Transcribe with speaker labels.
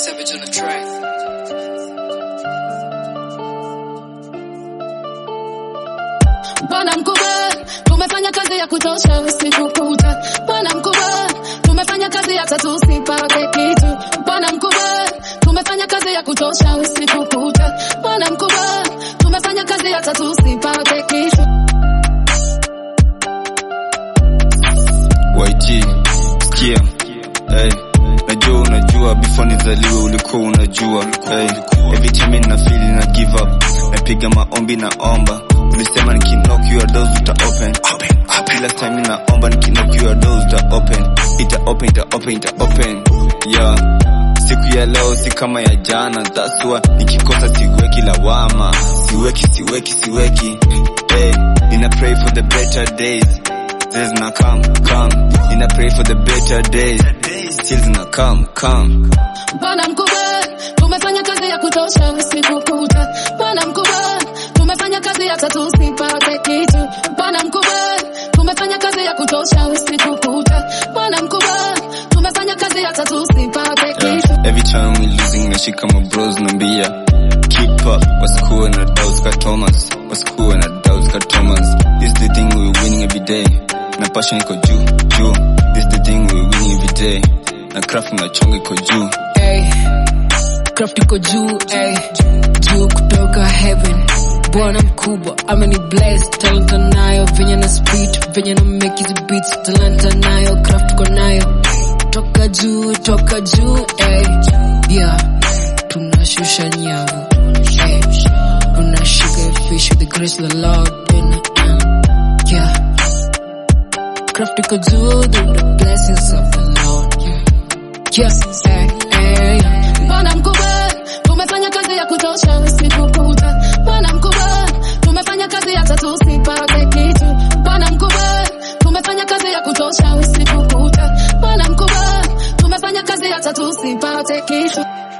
Speaker 1: Savage on the track.
Speaker 2: Bwana mkubwa, tumefanya kazi ya kutosha usiku kucha. Bwana mkubwa, tumefanya kazi hata tusipate kitu. Bwana mkubwa, tumefanya kazi ya kutosha usiku kucha. Bwana mkubwa, tumefanya kazi hata tusipate kitu.
Speaker 3: YG, sikia hey. Najua unajua before nizaliwe ulikuwa unajua hey. Every time na feel na give up napiga maombi na omba ulisema nikinock your doors uta open kila time naomba nikinock your doors uta open ita open ita open ita open yeah siku ya leo si kama ya jana that's why nikikosa siweki lawama siweki siweki siweki hey. nina pray for the better days Days na come, come. Nina pray for the better days. Still na come, come.
Speaker 2: Bwana mkubwa, tumefanya kazi ya kutosha usiku kucha. Bwana mkubwa, tumefanya kazi hata tusipate kitu. Bwana mkubwa, tumefanya kazi ya kutosha usiku kucha. Bwana mkubwa, tumefanya kazi hata tusipate
Speaker 3: Yeah.
Speaker 2: kitu.
Speaker 3: Every time we losing, nashika my bros nambia keep up. What's cool na doubts ka Thomas. What's cool na doubts ka Thomas. This the thing we winning every day. Na passion iko juu, juu. This the thing we winning every day. Na craft na chonga iko juu.
Speaker 4: Ey, craft iko juu ey, juu kutoka heaven bwana mkubwa ameni bless talanta nayo venye na speed venye na make hizi beats talanta nayo craft ko nayo toka juu toka juu ey, yeah tunashusha nyavu ey, unashika fish with the grace of the Lord and, uh, yeah craft iko juu through the blessings of the Lord yeah, yes ey, ey.
Speaker 2: Bwana mkubwa, tumefanya kazi ya kutosha usiku kucha. Bwana mkubwa, tumefanya kazi hata tusipate kitu. Bwana mkubwa, tumefanya kazi ya kutosha usiku kucha. Bwana mkubwa, tumefanya kazi hata tusipate kitu.